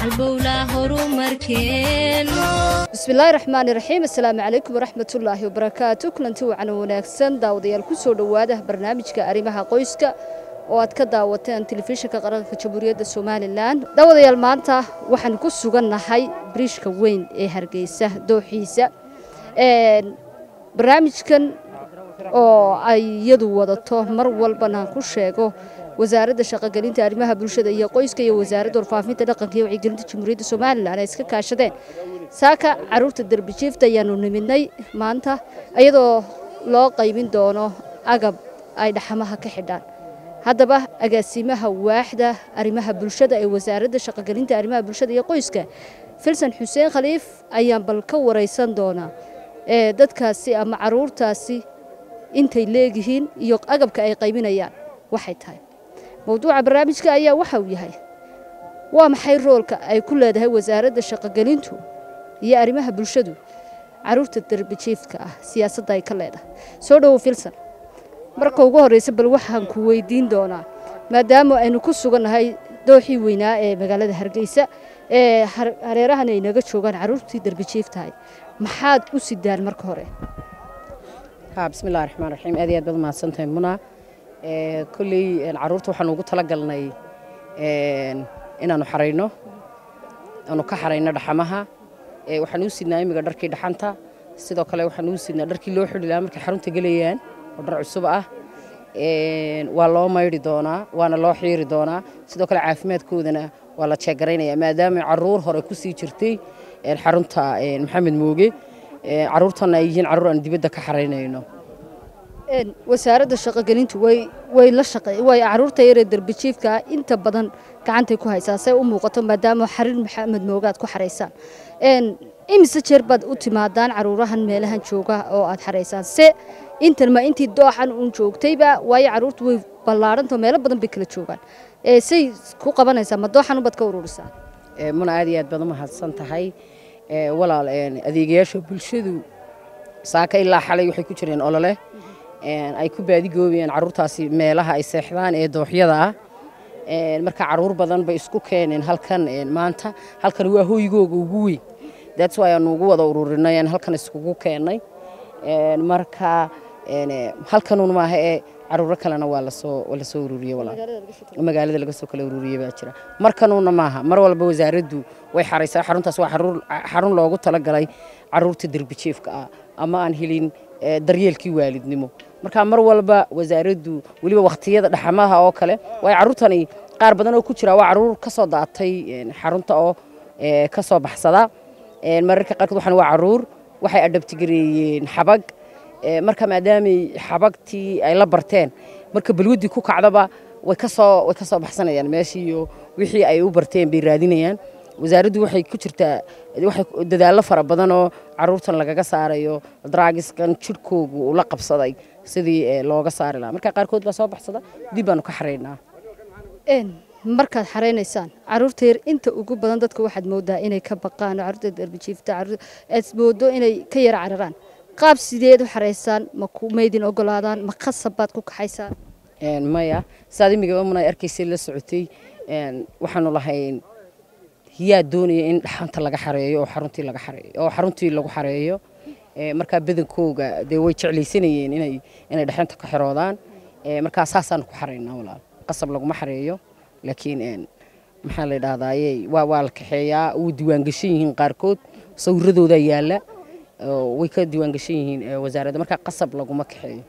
halbowlaa horumarkeeno bismillaahi raxmaani raxiim assalaamu calaykum waraxmatullaahi wabarakaatu kulanti wacan wanaagsan daawadayaal ku soo dhowaada barnaamijka arrimaha qoyska oo aad ka daawateen telefishinka qaranka jamhuuriyadda somalilan daawadayaal maanta waxaan ku sugannahay biriishka weyn ee hargeysa dooxiisa barnaamijkan oo ay iyadu wadato mar walbana ku sheego wasaaradda shaqogelinta arrimaha bulshada iyo qoyska iyo wasaaradda warfaafinta dhaqanka iyo wacyigelinta jamhuuriyadda somalilan ay iska kaashadeen saaka caruurta derbijiifta ayaanu nimidnay maanta iyadoo loo qaybin doono agab ay dhaxamaha ka xidhaan haddaba agaasimaha waaxda arrimaha bulshada ee wasaaradda shaqogelinta arrimaha bulshada iyo qoyska filsan xuseen khaliif ayaan bal ka waraysan doonaa ee dadkaasi ama caruurtaasi intay leegyihiin iyo agabka ay qaybinayaan waxay tahay mowduuca barnaamijka ayaa waxa uu yahay waa maxay roolka ay ku leedahay wasaaradda shaqogelintu iyo arrimaha bulshadu caruurta derbijiifka ah siyaasadda ay ka leedahay soo dhowow filsan marka ugu horreysa bal waxaan ku weydiin doonaa maadaama aynu ku sugannahay dooxii weynaa ee magaalada hargeysa ee hareerahan ay naga joogaan caruurtii derbijiiftahay maxaad u sidaan marka hore bismillahi raxmaan raxiim aad iyo aad baad mahadsantahay muna kolley caruurta waxaan ugu talagalnay inaanu xarayno aanu ka xarayno dhaxamaha waxaan uu sidnaa imiga dharkii dhaxanta sidoo kale waxaan uu sidnaa dharkii loo xidhi lahaa markay xarunta gelayaan oo dhar cusub ah waa loo maydhi doonaa waana loo xiiri doonaa sidoo kale caafimaadkoodana waa la jeegaraynaya maadaama caruur hore ku sii jirtay xarunta maxamed mooge caruurtana ay yihiin caruur aan dibadda ka xaraynayno wasaaradda shaqogelintu way way la shaqey way caruurta yaree derbijiifka ah inta badan gacantay ku haysaa say u muuqato maadaama xariir maxamed moogaad ku xaraysaan imise jeer baad u timaadaan caruurahan meelahan jooga oo aad xaraysaan se intan ma intii dooxan uun joogtayba waayo caruurtu way ballaarhantao meelo badan bay kala joogaan say ku qabanaysaa ma dooxan ubaad ka ururisaa muna aad iyo aad baad u mahadsan tahay walaal adeegayaasha bulshadu saaka ilaa xalay waxay ku jireen olole ay ku baadigoobayaan caruurtaasi meelaha ay seexdaan ee dooxyada ah marka caruur badan bay isku keeneen halkan maanta halkan waa hoygooga ugu weyn that's why aanu ugu wada ururinay aan halkan iskugu keennay marka halkanun maaha ee caruuro kalena waa lasoo lasoo ururiyey walaal magaalada laga soo kala ururiyey baa jira markanuna maaha mar walba wasaaraddu way xaraysaa xaruntaas waa xarun loogu talagalay caruurta derbijiifka ah ama aan helin daryeelkii waalidnimo marka mar walba wasaaraddu weliba wakhtiyada dhaxamaha oo kale waayo caruurtani qaar badan oo ku jira waa caruur ka soo daatay xarunta oo ka soo baxsada mararka qaarkood waxaan waa caruur waxay adhabtigareeyeen xabag marka maadaamay xabagtii ay la barteen marka balwaddii ku kacdaba way kasoo way ka soo baxsanayaan meeshii iyo wixii ay u barteen bay raadinayaan wasaaraddu waxay ku jirtaa waxay dadaallo fara badan oo caruurtan lagaga saarayo draagiskan jidhkoogu uu la qabsaday sidii looga saari lahaa marka qaarkood baa soo baxsada dib baanu ka xaraynaa markaad xaraynaysaan caruurta yar inta ugu badan dadka waxaad moodaa inay ka baqaan oo caruurta derbijiifta aad moodo inay ka yara cararaan qaab sideed u xaraysaan ma maydin ogolaadaan ma khasab baad ku kaxaysaan maya saad imigaba muna arkaysay la socotay waxaanu lahayn yaa doonaya in dhaxanta laga xareeyo oo xaruntii laga xareeyo oo xaruntii lagu xareeyo markaa badankooga dee way jeclaysanayeen inay inay dhaxanta ka xiroodaan markaa saasaanu ku xaraynaa walaal qasab laguma xareeyo laakiin maxaa la yidhahdaaye waa waa la kaxeeyaa wuu diiwaangashan yihiin qaarkood sawiradoodaa yaalla way ka diiwaangashan yihiin wasaaradda markaa qasab laguma kaxeeyo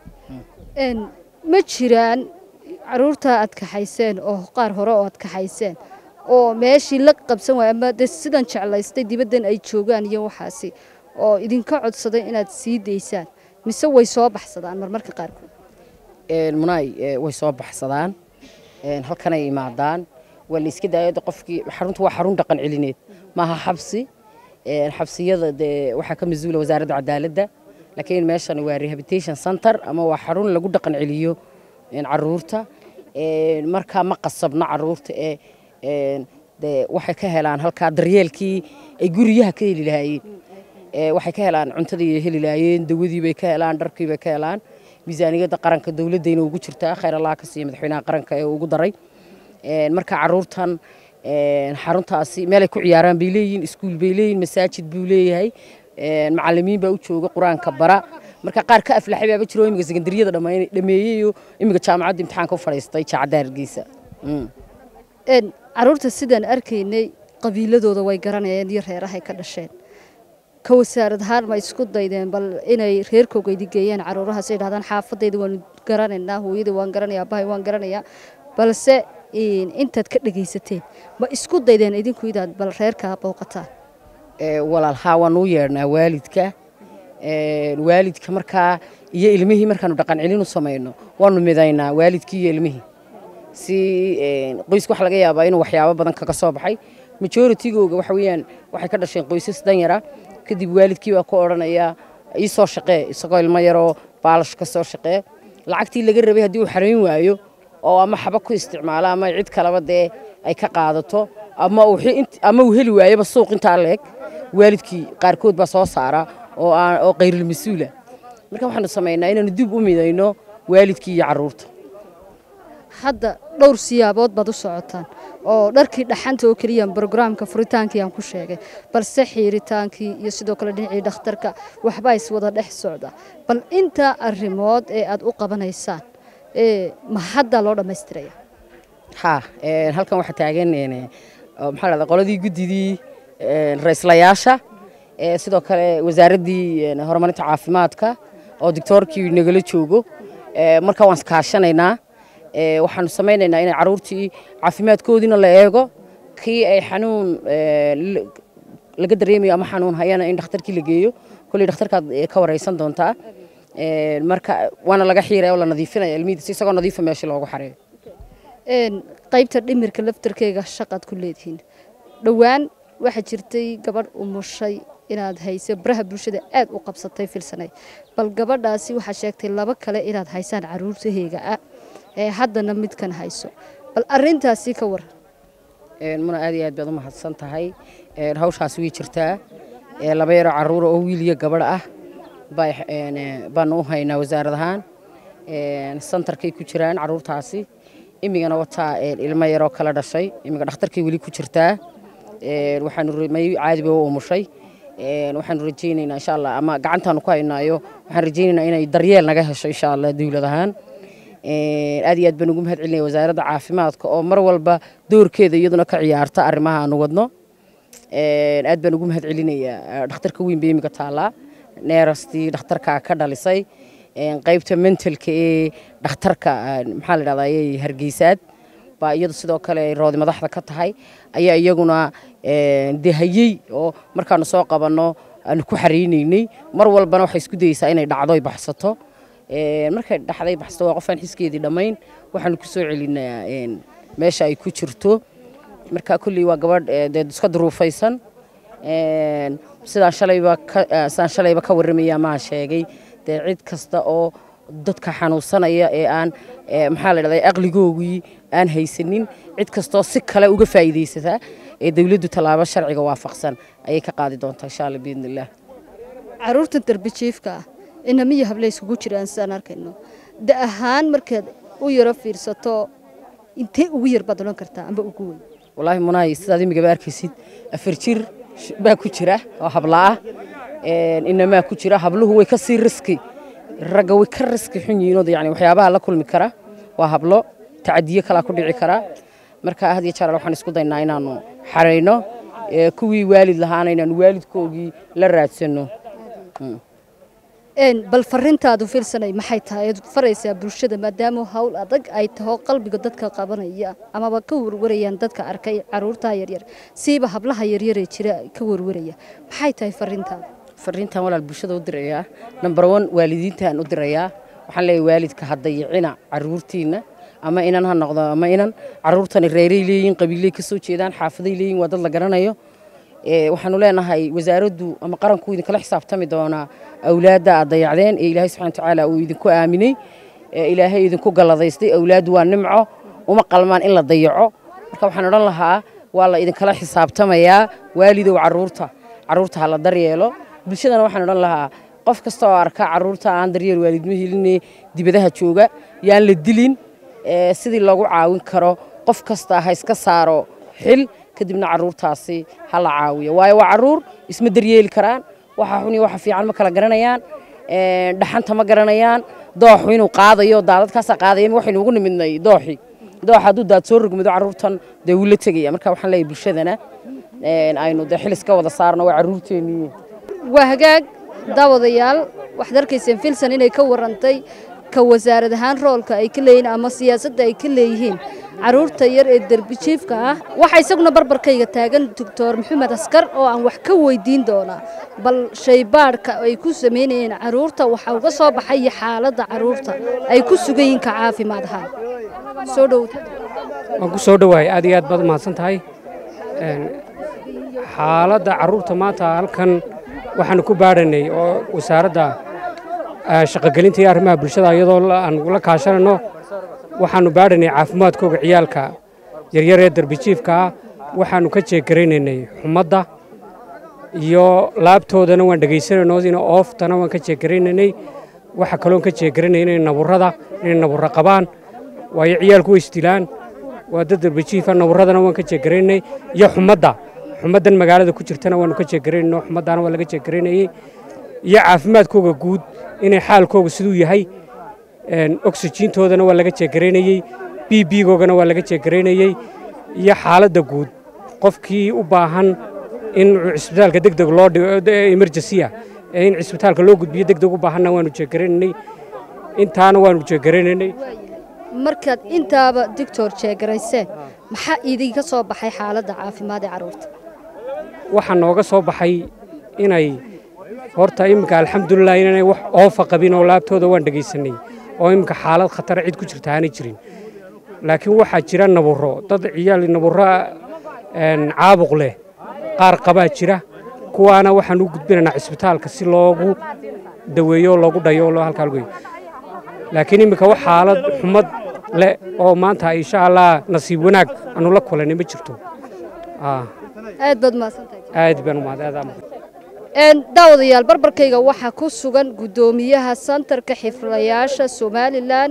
ma jiraan caruurta aad kaxayseen oo qaar hore oo aad kaxayseen oo meeshii la qabsan waaya ama de sidan jeclaystay dibaddan ay joogaan iyo waxaasi oo idinka codsaday inaad sii daysaan mise way soo baxsadaan marmarka qaarkood munaay way soo baxsadaan halkanay imaadaan waa la iska daayada qofkii xaruntu waa xarun dhaqan celineed maaha xabsi xabsiyada dee waxaa ka mas-uula wasaaradda cadaaladda laakiin meeshan waa rehabilitation center ama waa xarun lagu dhaqan celiyo caruurta markaa ma qasabno caruurta ee dee waxay ka helaan halkaa daryeelkii ay guriyaha ka heli lahaayeen waxay ka helaan cuntadii heli lahaayeen dawadii bay ka helaan dharkii bay ka helaan miisaaniyadda qaranka dowladdayna ugu jirtaa khayr allah ka siiya madaxweynaha qaranka ee ugu daray marka caruurtan xaruntaasi meelay ku ciyaaraan bay leeyihiin iskuul bay leeyihin masaajid buu leeyahay macalimiin baa u jooga qur-aanka bara marka qaar ka aflaxay baaba jiro imiga sekandariyada dhameeyeyo imiga jaamacadda imtixaanka u fadhiistay jaacadda hargeysa caruurta sidaan arkaynay qabiiladooda way garanayeen iyo reerahay ka dhasheen ka wasaarad ahaan ma isku daydeen bal inay reerkooga idigeeyaan caruurahaas ay dhahdaan xaafadayda waanu garanaynaa hooyada waan garanaya abahay waan garanayaa balse intaad ka dhegaysateen ma isku daydeen idinku inaad bal reerkaa booqataan walaal haa waanu u yeedhnaa waalidka waalidka markaa iyo ilmihii markaanu dhaqan celin u samayno waanu midaynaa waalidkii iyo ilmihii si qoyska waxa laga yaabaa inuu waxyaabo badan kaga soo baxay majoritygooga waxa weeyaan waxay ka dhasheen qoysas danyara kadib waalidkii baa ku odhanaya ii soo shaqee isagoo ilmo yaroo baalash ka soo shaqee lacagtii laga rabay haddii uu xarayn waayo oo ama xaba ku isticmaalo ama cid kaleba dee ay ka qaadato ama uu heli waayaba suuq intaa leeg waalidkii qaarkood baa soo saara oo qayril mas-uula marka waxaanu samaynaa inaanu dib u midayno waalidkii iyo caruurta hadda dhowr siyaabood baad u socotaan oo dharkii dhaxanta oo keliya brograamka furitaankii aan ku sheegay balse xiiritaankii iyo sidoo kale dhinacii dhakhtarka waxbaa iswada dhex socda bal intaa arrimood ee aad u qabanaysaan ma hadda loo dhammaystiraya ha halkan waxaa taagan maxaa lahda qoladii guddidii ra-islayaasha sidoo kale wasaaraddii horumarinta caafimaadka oo doctoorkii nagala joogo marka waan iskaashanaynaa waxaanu samaynaynaa inay caruurtii caafimaadkoodiina la eego kii ay xanuun laga dareemayo ama xanuun hayana in dhakhtarkii la geeyo kolley dhakhtarkaad ka wareysan doontaa marka waana laga xiiraya oo la nadiifinaya ilmihiisa isagoo nadiifa meesha loogu xareeyo qaybta dhimirka laftarkeega shaqaad ku leedihiin dhowaan waxaa jirtay gabadh umushay inaad hayso baraha bulshada aad u qabsatay filsanay bal gabadhaasi waxaa sheegtay laba kale inaad haysaan caruurtaheega ah ee haddana midkan hayso bal arintaasi ka waran muna aad iyo aad baad u mahadsan tahay hawshaas way jirtaa laba yaroo caruura oo wiil iyo gabadh ah baanu u haynaa wasaarad ahaan santarkay ku jiraan caruurtaasi imigana wataa ilmo yaroo kala dhashay imiga dhakhtarkay weli ku jirtaa waxaanu caadiba u umushay waxaanu rajaynaynaa insha allah ama gacantaanu ku haynaayo waxaan rajaynaynaa inay daryeel naga hesho insha allah dowlad ahaan aad iyo aad baan ugu mahad celinaya wasaaradda caafimaadka oo mar walba doorkeeda iyaduna ka ciyaarta arrimaha aanu wadno aad baan ugu mahad celinayaa dhakhtarka weyn bay imiga taallaa neerastii dhakhtarka ka dhalisay qaybta mentalka ee dhakhtarka maxaa la dhahdaa hargeysaad baa iyadu sidoo kale roodi madaxda ka tahay ayaa iyaguna dehayey oo markaanu soo qabanno aanu ku xareynaynay mar walbana waxay isku dayeysaa inay dhacdo ay baxsato markay dhaxday baxsato waa qofaan xiskeedii dhammayn waxaanu ku soo celinaa meesha ay ku jirto marka kulley waa gabadh dee iska duruufaysan sidaan shalayba sidaan shalayba ka warramaya maa sheegay dee cid kasta oo dadka xanuunsanaya ee aan maxaa la dhahdaa aqligoogii aan haysanin cid kastoo si kale uga faa'iidaysataa ee dawladdu tallaabo sharciga waafaqsan ayay ka qaadi doontaa insha allah biidni illah caruurtan darbijiifka ah inamiyo hable iskugu jiraan sidaan arkayno da ahaan markaad u yaro fiirsato intee ugu yar baad odhan kartaa amba ugu weyn wallaahi munaay sidaad imigaba arkaysid afar jir baa ku jira oo habla ah inamaa ku jira habluhu way ka sii riski ragga way ka riski xun yihiinoo yani waxyaabaha la kulmi kara waa hablo tacadiye kalaa ku dhici kara marka had iyo jeer waxaan isku daynaa inaanu xarayno kuwii waalid lahaana inaanu waalidkoogii la raadsanno bal farintaadu filsanay maxay tahay aad faraysaa bulshada maadaama hawl adag ay taho qalbiga dadka qabanaya amaba ka warwarayaan dadka arkay caruurtaha yaryar siiba hablaha yaryaree jira ka warwaraya maxay tahay farintaada fariintan walaal bulshada u dirayaa number one waalidiintaan u dirayaa waxaan leeyahay waalidka ha dayicina caruurtiina ama inan ha noqdo ama inan caruurtani reeray leeyihin qabiiley ka soo jeedaan xaafaday leeyihin waa dad la garanayo waxaanu leenahay wasaaraddu ama qaranku idinkala xisaabtami doonaa awlaadda aad dayacdeen ee ilaahay subxana watacaala uu idinku aaminay ilaahay idinku galladaystay awlaaddu waa nimco uma qalmaan in la dayaco marka waxaan odhan lahaa waa la idinkala xisaabtamayaa waalidow caruurta caruurta ha la daryeelo bulshadana waxaan odhan lahaa qof kasta oo arka caruurta aan daryeel waalidma heline dibadaha jooga yaan la dilin sidii loogu caawin karo qof kasta ha iska saaro xil kadibna caruurtaasi ha la caawiyo waayo waa caruur isma daryeeli karaan waxa xun iyo waxa fiican ma kala garanayaan dhaxanta ma garanayaan dooxu inuu qaadayo daadadkaasaa qaadaya waxaynu ugu nimidnay dooxii dooxa hadduu daad soo rogmido caruurtan dee wuu la tegaya marka waxaan leeyahay bulshadana aynu dee xil iska wada saarno waa caruurteennii waa hagaag daawadayaal waxaad arkayseen filson inay ka warantay ka wasaarad ahaan roolka ay ka leeyihiin ama siyaasadda ay ka leeyihiin caruurta yar ee derbijiifka ah waxaa isaguna barbarkayga taagan doctor maxamed askar oo aan wax ka weydiin doonaa bal shaybaadhka ay ku samaynayeen caruurta waxaa uga soo baxay xaaladda caruurta ay ku sugan yihiin ka caafimaad ahaan soo dhow waan ku soo dhowahay aad iyo aad baad umahadsan tahay xaaladda caruurta maanta halkan waxaanu ku baadhanay oo wasaaradda shaqogelinta iyo arrimaha bulshada iyadoo aan la kaashanayno waxaanu baadhanay caafimaadkooga ciyaalka yaryar ee darbijiifka ah waxaanu ka jeeggaraynaynay xumadda iyo laabtoodana waan dhegaysanayno in ooftana waan ka jeeggaraynanay waxa kaloon ka jeeggaranay inay naburrada inay naburro qabaan waayo ciyaalku way isdilaan waa dad darbijiifa naburradana waan ka jeeggaraynay iyo xumadda xumaddan magaalada ku jirtana waanu ka jeeggaraynayno xumaddaana waa laga jeeggaraynayey iyo caafimaadkooga guud inay xaalkooga siduu yahay oksijiintoodana waa laga jeeggaraynayey b bigoogana waa laga jeeggaraynayey iyo xaaladda guud qofkii u baahan in cisbitaalka deg deg loo dhigo emergensiya ee in cisbitaalka loo gudbiyo deg deg u baahanna waanu jeeggaraynanay intaana waanu jeeggaraynanay markaad intaaba doctor jeegarayseen maxaa idinka soo baxay xaaladda caafimaad ee carruurta waxaa nooga soo baxay inay horta iminka alxamdulilah inaanay wax oofa qabin oo laabtooda waan dhegaysanay oo iminka xaalad khatara cid ku jirta aanay jirin laakiin waxaa jira naburro dad ciyaal naburro caabuq leh qaar qabaa jira kuwaana waxaan u gudbinaynaa cisbitaalka si loogu daweeyo oo loogu dhayo oo halkaa lagu laakiin iminka wax xaalad xumad leh oo maanta insha allah nasiib wanaag aanu la kulanay ma jirto aad baad mahadsantahay aad baan umahad daawadayaal barbarkayga waxaa ku sugan guddoomiyaha santarka xiflayaasha somalilan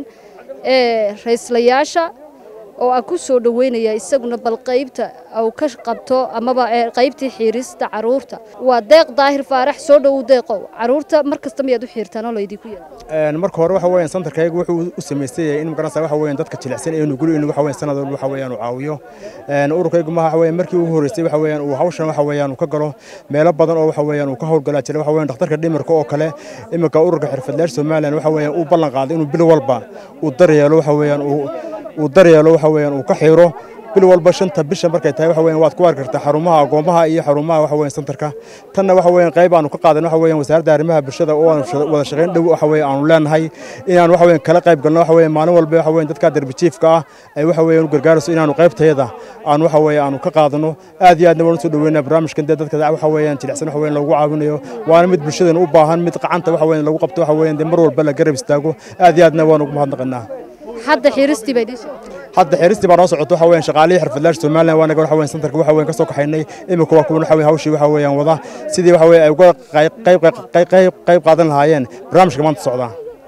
ee rayslayaasha oo aan ku soo dhoweynaya isaguna bal qaybta uu ka qabto amaba qaybtii xiirista caruurta waa deeq daahir faarax soo dhowow deeqow caruurta mar kasta miyaad u xiirtaan oo laydinku yaal marka hore waxa weeyaan santarkaygu wuxuu u samaystay in magaranaysa waxa weeyaan dadka jilicsan ee nugul in waxa weeyaan sanad walba waxa weeyaan uu caawiyo ururkaygu ma waxa weeyaan markii ugu horeysay waxa weeyaan uu hawshan waxa weeyaan uu ka galo meelo badan oo waxa weeyaan uu ka howlgalaa jiray waxa weeyaan dhakhtarka dhimirka oo kale iminka ururka xirfadlayaasha Soomaaliland waxa weeyaan uu ballan qaaday inuu bil walba uu daryeelo waxa weeyaan uu uu daryeelo waxa weeyaan uu ka xiro bil walba shanta bisha markay tahay waxa weeyaan waad ku arki kartaa xarumaha agoomaha iyo xarumaha waxa weeyaan santarka tanna waxa weeyaan qayb aanu ka qaadan waxa weeyaan wasaaradda arrimaha bulshada oo aanu wada shaqayn dhow waxa weeyaan aanu leenahay inaan waxa weeyaan kala qayb galno waxa weeyaan maalin walba waxa weeyaan dadka darbijiifka ah ay waxa weeyaan u gargaarayso inaanu qaybtayada aan waxa weeyaan aanu ka qaadano aad iyo aadna waan soo dhaweynaa barnaamijkan dee dadka waxa weeyaan jilicsan waxa weeyaan loogu caawinayo waana mid bulshadan u baahan mid qacanta waxa weeyaan lagu qabto waxa weeyaan dee mar walba la garab istaago aad iyo aadna waan ugu mahadnaqanaa hadda xiiristii bay dhisa hadda xiristii baa noo socoto waxa weeyaan shaqaalihii xirfadlaasha Soomaaliland waa naga waxa weeyaan santarka waxa weeyaan ka soo kaxaynay imika waa kuwa waxa weeyaan hawshii waxa weeyaan wada sidii waxa weeyaan ay uga qayb qayb qayb qayb qaadan lahaayeen barnaamijka maanta socda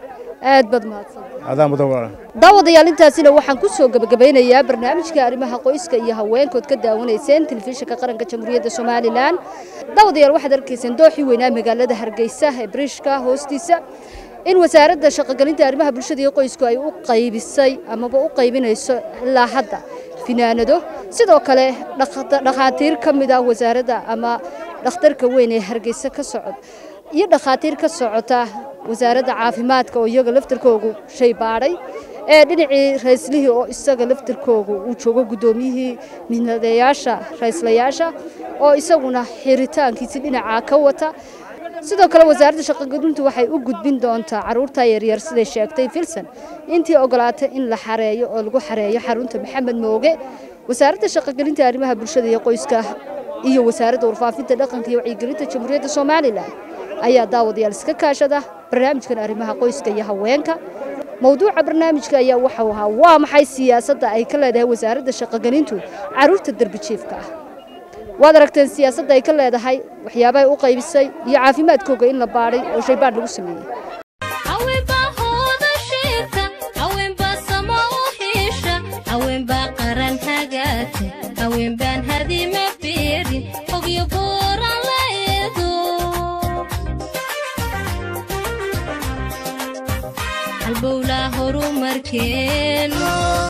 aad bad mahadsan adaa mudan walaal daawadayaal intaasina waxaan ku soo gabagabeynayaa barnaamijka arrimaha qoyska iyo haweenkood ka daawanayseen telefishinka qaranka jamhuuriyadda somalilan daawadayaal waxaad arkayseen dooxii weynaa magaalada hargeysa ee bariishka hoostiisa in wasaaradda shaqogelinta arrimaha bulshada iyo qoysku ay u qaybisay amaba u qaybinayso ilaa hadda finaanado sidoo kale dhakhaatiir ka mid ah wasaaradda ama dhakhtarka weyn ee hargeysa ka socod iyo dhakhaatiir ka socota wasaaradda caafimaadka oo iyaga laftarkoogu shay baadhay ee dhinacii rayslihii oo isaga laftarkoogu uu joogo guddoomiyihii midnadeyaasha rayslayaasha oo isaguna xiritaankiisi dhinacaa ka wata sidoo kale wasaaradda shaqogelintu waxay u gudbin doontaa caruurta yaryar siday sheegtay filson intii ogolaatay in la xareeyo oo lagu xareeyo xarunta maxamed mooge wasaaradda shaqogelinta arrimaha bulshada iyo qoyska iyo wasaaradda warfaafinta dhaqanka iyo wacyigelinta jamhuuriyadda somalilan ayaa daawadayaal iska kaashada barnaamijkan arrimaha qoyska iyo haweenka mowduuca barnaamijka ayaa waxau ahaa waa maxay siyaasadda ay ka leedahay wasaaradda shaqogelintu caruurta derbijiifka ah waad aragteen siyaasadda ay ka leedahay waxyaabahay u qaybisay iyo caafimaadkooga in la baadhay oo shaybaadh lagu sameeyey haweenbaa hooda shiirta haweenbaa sama u xiisha haweenbaa qaran hagaagta haween baan hadima beerin ogyo buuran la eedo halbowlaa horumarkeenu